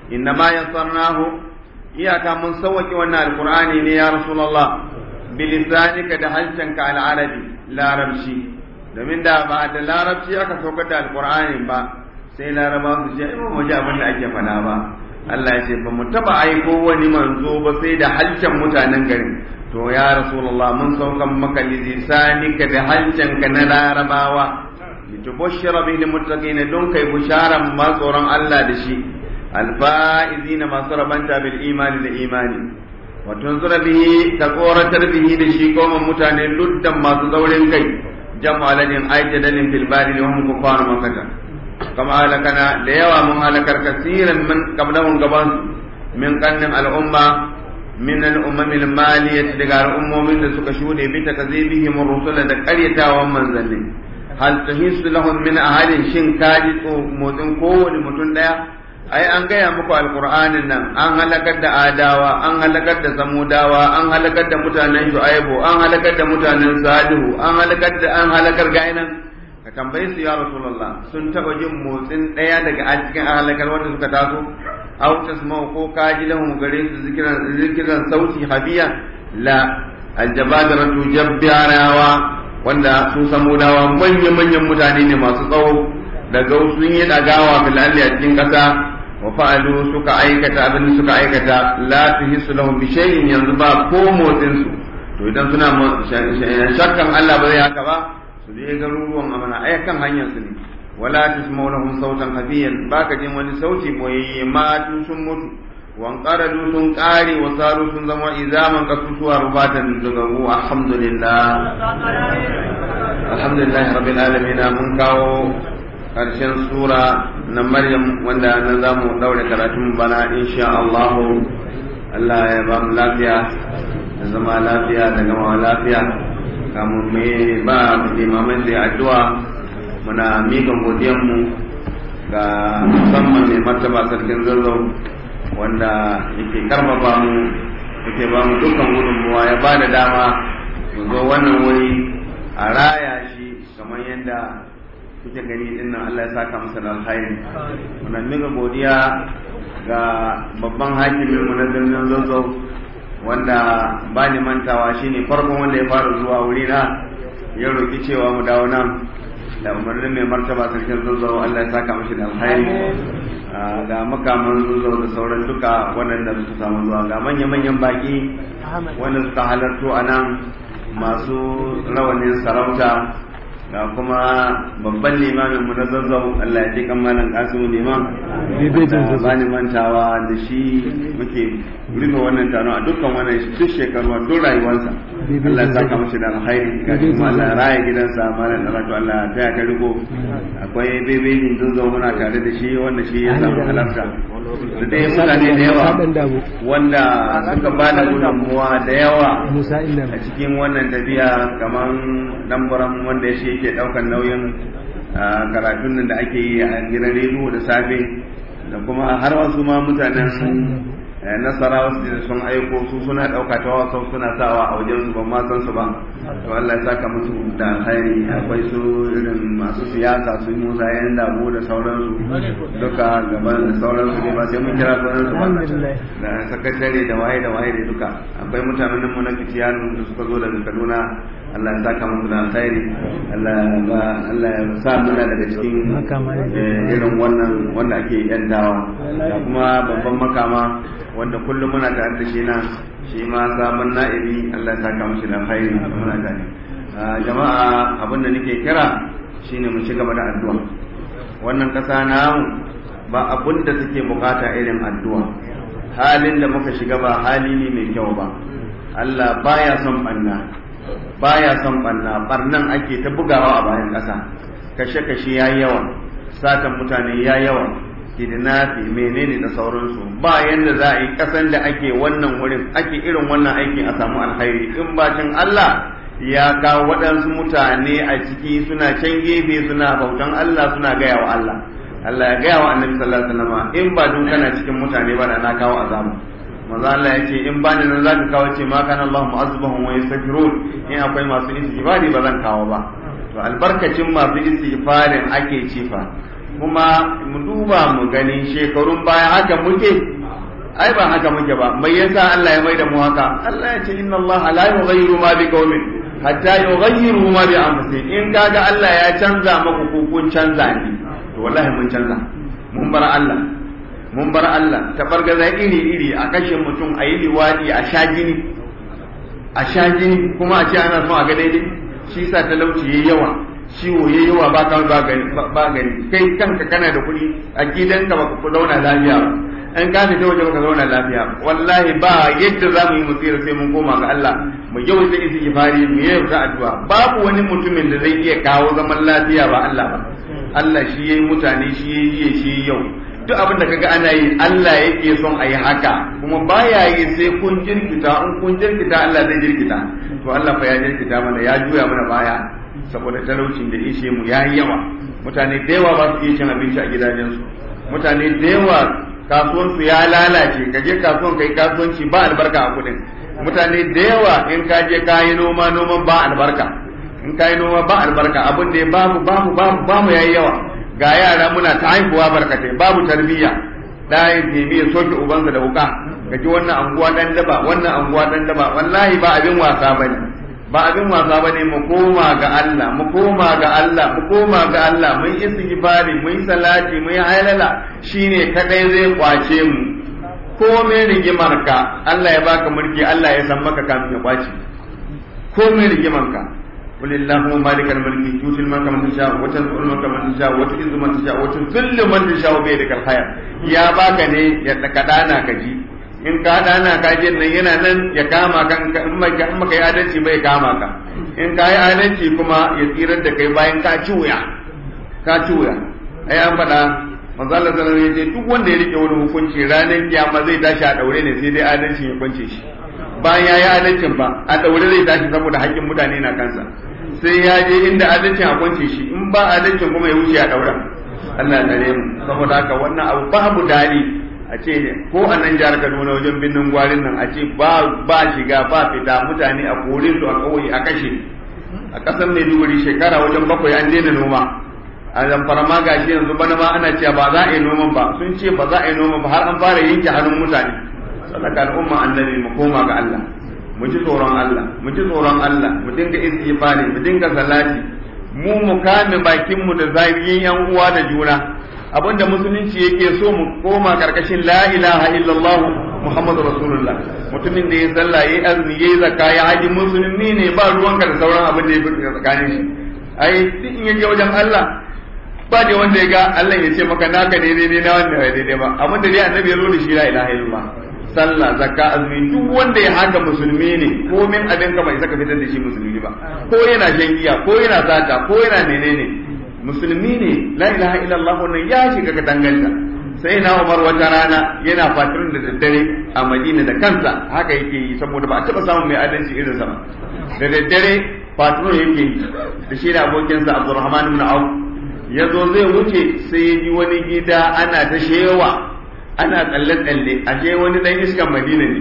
inna ma yassarnahu iyaka mun sauwake wannan alqur'ani ne ya rasulullah bilisanika da harshenka al'arabi larabci domin da ba da larabci aka saukar da alqur'ani ba sai laraba su ce mu ji abin da ake faɗa ba Allah ya ce ba mu taba aiko wani manzo ba sai da harshen mutanen garin to ya rasulullah mun saukan maka lisanika da harshenka na larabawa litubashshira bihi lilmuttaqina don kai bisharan ma tsoron Allah da shi alfaizina masu rabanta bil imani da imani wa tunzura bihi ka tsoratar bihi da shi goma mutane luddan masu zaurin kai jam'aladin aijadalin fil bari wa hum kuffar makata kama halakana da yawa mun halakar kasiran min qablahum gaban min qannin al'umma min al'ummam al-maliyah daga al'ummomin da suka shude bi takzibihim rusula da qaryatawan manzanni hal tahisu lahum min ahadin shin kaji motsin kowane mutum daya ai an gaya muku alqur'anin nan an halakar da adawa an halakar da samudawa an halakar da mutanen shu'aibu an halakar da mutanen salihu an halakar da an halakar gainan ka tambaye su ya rasulullah sun taba jin motsin daya daga a cikin halakar wanda suka taso aw tasma'u ko kaji lahum gare su zikiran zikiran sauti habiya la aljabadaratu jabbarawa wanda su samudawa manyan manyan mutane ne masu tsawo daga sun yi dagawa bil a cikin kasa wa fa'alu suka aikata abin da suka aikata la tuhisu lahum bi shay'in yanzu ba ko motsin su to idan suna shakkan Allah ba zai haka ba su je garuruwan amana ai kan hanyar su ne wala tusma'u lahum sautan hafiyan baka jin wani sauti boyayye ma sun mutu wan qaradu sun kare wa saru sun zama izaman kasusuwa rubatan daga mu alhamdulillah alhamdulillah rabbil alamin mun kawo karshen sura na Maryam wanda na za mu daure karatun bana insha Allah Allah ya ba mu lafiya da zama lafiya da gama lafiya kamun me ba limamin da addu'a muna mika godiyanmu ga musamman mai martaba sarkin zazzau wanda yake karfafa mu yake ba mu dukkan gudunmuwa ya ba da dama mu zo wannan wuri a raya shi kamar yadda kuke gani din nan Allah ya saka masa da alkhairi muna mika godiya ga babban hakimin mu na birnin Zazzau wanda ba ni mantawa shine farkon wanda ya fara zuwa wuri na ya roki cewa mu dawo nan da umarnin mai martaba sarkin Zazzau Allah ya saka mashi da alkhairi ga makaman Zazzau da sauran duka waɗanda suka samu zuwa ga manya-manyan baki wanda suka halarto a nan masu rawanin sarauta ga kuma babban limamin mu na zazzau Allah ya ji kammalan kasu liman da bani mantawa da shi muke rufe wannan taron a dukkan wannan duk shekaru a duk rayuwarsa Allah ya saka mashi da alkhairi ga kuma Allah ya raya gidansa malam da rato Allah ta ya riko akwai bebejin zazzau muna tare da shi wanda shi ya samu halarta da dai mutane da yawa wanda suka ba da gudunmuwa da yawa a cikin wannan tafiya kamar lambaran wanda shi yake daukan nauyin karatun nan da ake yi a gidan rediyo da safe da kuma har wasu ma mutanen nasara wasu da sun aiko su suna ɗauka ta wasu suna sawa a wajen su ban ma san su ba to Allah ya saka musu da alkhairi akwai su irin masu siyasa su Musa yan damu da sauransu duka gaban da sauransu ne ba sai mun kira sauransu ba da sakatare da waye da waye da duka akwai mutanen mu na fitiyanu da suka zo daga Kaduna Allah ya saka musu da alkhairi Allah ya Allah ya sa muna daga cikin irin wannan wanda ake yantawa da kuma babban makama wanda kullum muna tare da shi nan shi ma sabon na'ibi Allah ya saka mushi da alkhairi muna tare jama'a abin da nake kira shine mu ci gaba da addu'a wannan kasa namu ba abin da suke bukata irin addu'a halin da muka shiga ba hali ne mai kyau ba Allah baya son banna baya son banna barnan ake ta bugawa a bayan ƙasa kashe-kashe ya yawa satan mutane ya yawa kidnafi menene da sauransu ba yanda za a yi ƙasan da ake wannan wurin ake irin wannan aikin a samu alkhairi in bacin Allah ya kawo waɗansu mutane a ciki suna can gefe suna bautan Allah suna gaya wa Allah Allah ya gaya wa annabi sallallahu alaihi wasallam in ba dun kana cikin mutane ba da na kawo azabu manzo Allah ya ce in bani nan zaka kawo ce ma kana Allah mu'azzibahum wa yastaghfirun in akwai masu istighfari ba zan kawo ba to albarkacin masu istighfarin ake cifa kuma mu duba mu gani shekarun baya haka muke ai ba haka muke ba mai yasa Allah ya maida mu haka Allah ya ce inna Allah la yughayyiru ma bi qaumin hatta yughayyiru ma bi anfusihim in kaga Allah ya canza maku ko kun canza ni to wallahi mun canza mun bar Allah mun bar Allah tabargaza iri iri a kashe mutum a yi liwadi a sha jini a sha jini kuma a ce ana son a ga daidai shi sa talauci yayi yawa ciwo yayi yawa ba ka ba gani ba gani kai kanka kana da kuɗi a gidanka ba ku zauna lafiya ba in ka fita waje baka zauna lafiya wallahi ba yadda za mu yi musira sai mun koma ga Allah mu yawaita istighfari mu yawaita addu'a babu wani mutumin da zai iya kawo zaman lafiya ba Allah ba Allah shi yayi mutane shi yayi shi yau duk abin da kaga ana yi Allah yake son a yi haka kuma baya yi sai kun jirkita in kun jirkita Allah zai jirkita to Allah fa ya jirkita mana ya juya mana baya saboda talaucin da ishe mu yayi yawa mutane da yawa ba su iya cin abinci a gidajensu mutane da yawa kasuwansu ya lalace ka je kasuwan kai kasuwanci ba albarka a kudin mutane da yawa in ka je ka yi noma noman ba albarka in ka yi noma ba albarka abin da babu babu babu babu yayi yawa ga yara muna ta haihuwa barkatai babu tarbiyya da ya nemi ya soke ubansa da wuka ka ji wannan anguwa dan daba wannan anguwa dan daba wallahi ba abin wasa bane ba abin wasa bane mu koma ga Allah mu koma ga Allah mu koma ga Allah mun istighfari mun salati mun halala shine kadai zai kwace mu komai rigimar ka Allah ya baka mulki Allah ya san maka kamin ya kwace komai rigimar ka قل اللهم مالك الملك تؤتي الملك من تشاء وتنزع الملك من تشاء وتعز من تشاء وتذل من تشاء بيدك الخير يا baka ne ya kadana ka ji in ka dana ka je nan yana nan ya kama kan in maka in maka yi adalci bai kama ka in ka yi adalci kuma ya tsirar da kai bayan ka ci wuya ka ci wuya ai an faɗa manzo Allah sallallahu alaihi wasallam duk wanda ya rike wani hukunci ranar kiyama zai tashi a daure ne sai dai adalci ya kwance shi bayan ya yi adalcin ba a daure zai tashi saboda haƙƙin mutane na kansa sai ya je inda adalcin a kwance shi in ba adalcin kuma ya wuce a daura Allah ya tsare mu saboda haka wannan abu babu dadi a ce ko a nan jihar Kaduna wajen binnin gwarin nan a ce ba ba shiga ba fita mutane a korin su a kauye a kashe a ƙasar Maiduguri shekara wajen bakwai an daina noma a zamfara ma gashi yanzu bana ma ana cewa ba za a yi noman ba sun ce ba za a yi noman ba har an fara yanke hannun mutane sadaka al'umma annabi mu koma ga Allah mu ji tsoron Allah mu ji tsoron Allah mu dinga istighfari mu dinga salati mu mu kame bakin mu da zagin yan uwa da juna abinda musulunci yake so mu koma karkashin la ilaha illallah muhammadu rasulullah mutumin da ya sallah yayi azumi yayi zakka ya haji musulmi ne ba ruwanka da sauran abin da ya fi tsakanin shi ai duk in yaje wajen Allah ba da wanda ya ga Allah ya ce maka naka ne daidai na wanda ya daidai ba abin da dai annabi ya zo da shi la ilaha illallah sallah zakka azumi duk wanda ya haka musulmi ne ko min abin ka bai saka fitar da shi musulmi ba ko yana shan giya ko yana zata ko yana menene musulmi ne la ilaha illallah wannan ya shiga ka danganta sai na Umar wata rana yana fatirin da daddare a Madina da kansa haka yake yi saboda ba a taba samun mai adalci irin sa ba da daddare fatirin yake yi da shi da abokinsa Abdurrahman ibn Auf ya zo zai wuce sai ya ji wani gida ana ta shewa ana tsalle-tsalle a je wani dan iskan madina ne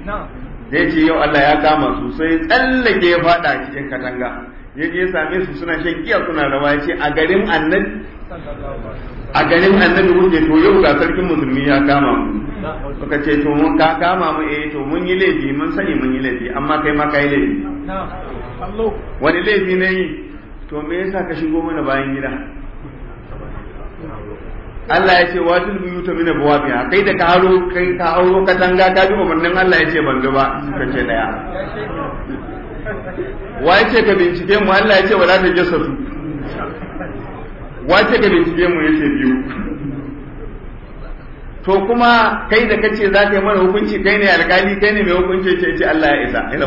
zai ce yau Allah ya kama su sai tsallake ya fada cikin katanga ya je same su suna shan giya suna rawa ya ce a garin annabi a garin annabi kuke to yau ga sarkin musulmi ya kama mu suka ce to mun ka kama mu eh to mun yi laifi mun sani mun yi laifi amma kai ma kai laifi wani laifi ne yi to me yasa ka shigo mana bayan gida Allah ya ce watul buyuta min abwabiha kai da ka haro kai ka hauro katanga ka bi umarnin Allah ya ce ban ga ba suka ce daya wa ya ce ka bincike mu Allah ya ce wala ta jassasu wa ce ka bincike mu yace biyu to kuma kai da kace za ka yi mana hukunci kai ne alkali kai ne mai hukunci ce ce Allah ya isa ina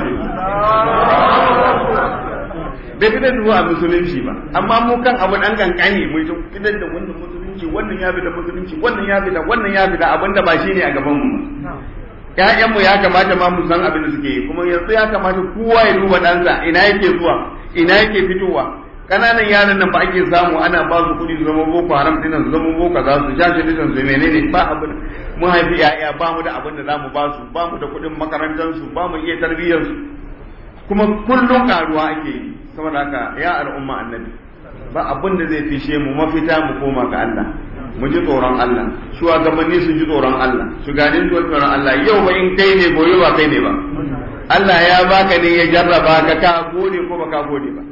bai fitar da a musulunci ba amma mu kan abu dan kankani mu fitar da wannan musulunci wannan ya fita musulunci wannan ya fita wannan ya fita abinda ba shine a gaban mu ƴaƴanmu ya kamata ma mu san abin da suke yi kuma yanzu ya kamata kowa ya duba ɗansa ina yake zuwa ina yake fitowa kananan yaran nan ba ake samu ana ba su kuɗi su zama boko haram ɗin su zama boko za su sha shi su menene ba abin mu haifi ƴaƴa ba mu da abin da za mu ba su ba mu da kuɗin makarantar su ba mu iya tarbiyyar su kuma kullum karuwa ake yi saboda haka ya al'umma annabi ba abin da zai fishe mu mafita mu koma ga Allah mu ji tsoron Allah shugabanni su ji tsoron Allah shugabanni su ji tsoron Allah yau ba in kai ne gobe ba kai ne ba Allah ya baka ne ya jarraba ka ka gode ko ba ka gode ba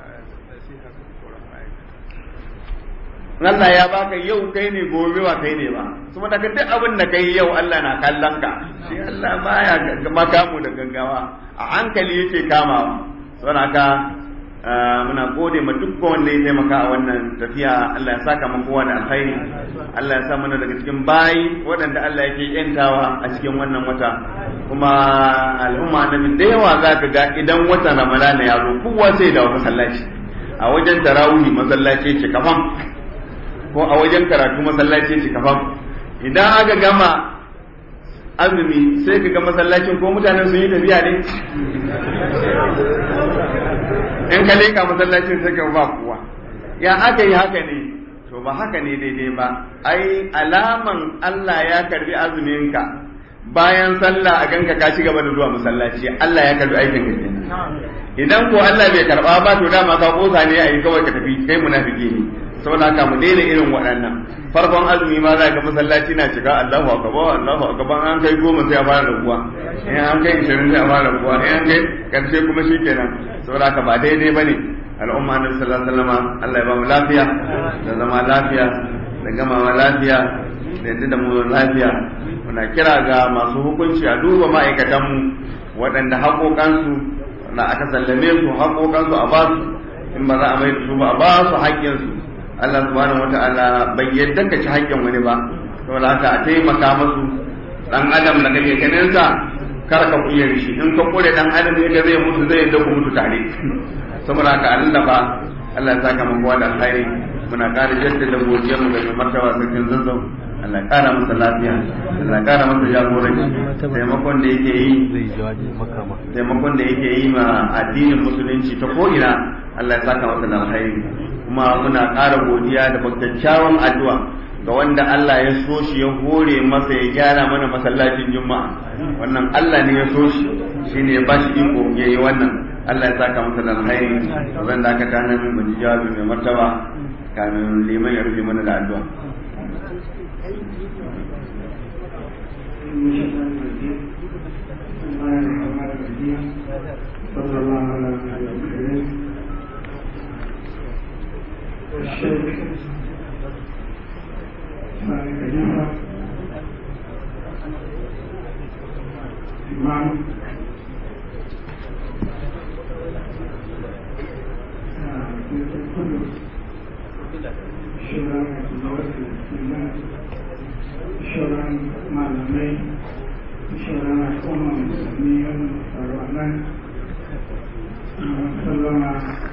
Allah ya baka yau kai ne gobe ba kai ne ba saboda ka duk abin da kai yau Allah na kallon ka shi Allah baya makamu da gaggawa a hankali yake kamawa saboda ka muna gode ma duk wanda ya taimaka a wannan tafiya Allah ya saka mun kowa da alkhairi Allah ya sa mana daga cikin bayi waɗanda Allah yake yantawa a cikin wannan wata kuma al'umma na da yawa za ka ga idan watan Ramadana ya zo kowa sai da masallaci a wajen tarawih masallaci ce kafan ko a wajen karatu masallaci ce kafan idan aka gama azumi sai ka ga masallacin ko mutanen sun yi tafiya ne in ka leka masallacin sai ka ba kowa ya aka yi haka ne to ba haka ne daidai ba ai alaman Allah ya karbi azumin ka bayan sallah a ganka ka ci gaba da zuwa masallaci Allah ya karbi aikin ka idan ko Allah bai karba ba to dama ka kosa ne ai kawai ka tafi kai munafiki ne saboda haka mu daina irin waɗannan farkon azumi ma za ga masallaci na cika Allahu akbar Allahu akbar an kai goma sai a fara rabuwa in an kai 20 sai a fara rabuwa in an kai karshe kuma shikenan saboda haka ba daidai bane al'umma annabi sallallahu alaihi wasallam Allah ya ba mu lafiya da zama lafiya da gamawa lafiya da yadda da mu lafiya muna kira ga masu hukunci a duba ma'aikatanmu waɗanda haƙoƙansu na aka sallame su haƙoƙansu a ba su in ba za a mai da su ba a ba su haƙƙinsu Allah subhanahu wata'ala bai yadda ka ci haƙƙin wani ba saboda haka a taimaka masu dan adam da kake ganin sa kar ka kuye shi in ka kure dan adam ne da zai mutu zai yadda ku mutu tare saboda haka Allah ba Allah ya saka mu kowa da alkhairi muna ƙara jaddada godiyar mu ga mai martaba sarkin zazzau Allah ƙara masa lafiya Allah ƙara masa jagoranci taimakon da yake yi taimakon da yake yi ma addinin musulunci ta ko ina Allah ya saka masa da alkhairi kuma muna ƙara godiya da kyakkyawan addu'a ga wanda Allah ya so shi ya hore masa ya gyara mana masallacin juma'a wannan Allah ne ya so shi shine ya bashi iko ya yi wannan Allah ya saka masa da alkhairi zan da aka kana min mun jawabi mai martaba kamin liman ya rufe mana da addu'a صلى الله على محمد الكريم الشيخ ثاني خليفة إمام كل شرع الدولة الإسلامية شرع معلمين شرع الأمم الإسلامية الرحمن sallama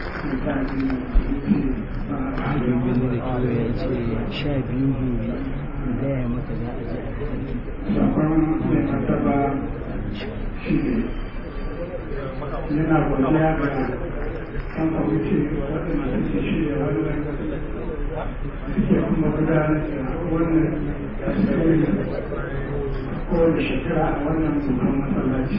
ya ce sha biyu gobe gaya maka za a je a sarki sakon mai martaba shi ne yana godiya ga kan kwamiti waɗanda suke shirya wannan suke kuma gudanar da wannan tasiri kowane shekara a wannan babban masallaci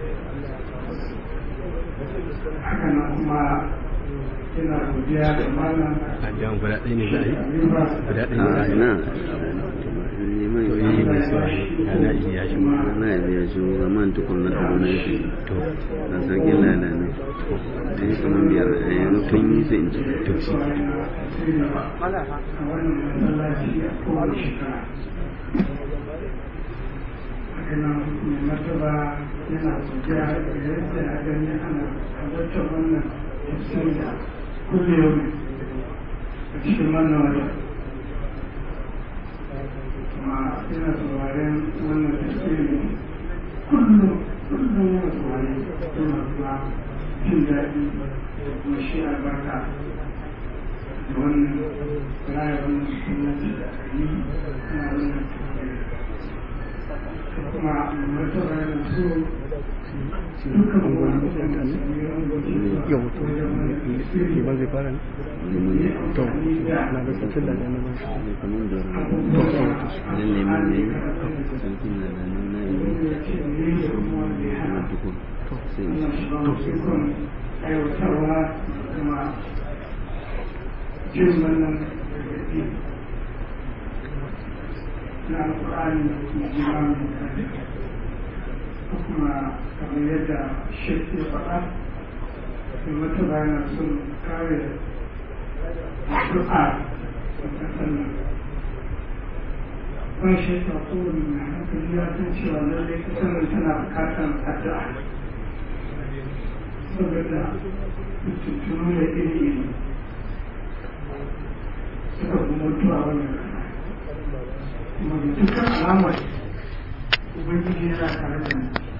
haka nan kuma ina godiya da malam addu'an guda ɗaya ne za a yi Khalifa guda ɗaya ne za a yi na neman yi mai sauri ana iya shi ma na ya biya shi zaman tukun na abu na yake to na sarkin lada ne da yi kamar biyar a yanzu kun yi sai in ci to shi ke martaba yana godiya da yadda a gani ana halartar wannan tafsiri kullum a cikin wannan wajen kuma yana sauraren wannan tafsiri kullum kullum yana sauraren yana kuma jin daɗi da kuma shi albarka da wannan rayuwar gwamnati da aka yi na wannan tafsiri kuma martaba yana so dukkan wani da su yi yau to ke ba zai fara ne to na ga sakin da na ba shi ne kamar da nan neman ne sarkin lada ne na yi kuma tukun sai in ci aiwatarwa kuma jin wannan gargaɗi na alƙur'ani mai jima mai kare kuma kamar yadda shek ya faɗa da wata bayan sun kare addu'a da ƙasar nan ban shekka kowane mai hankali ya san cewa lallai ƙasar nan tana buƙatar addu'a saboda tuntunu da iri-iri suka fi mutuwa wannan kasa kuma da dukkan alamar ubangiji yana tare da mu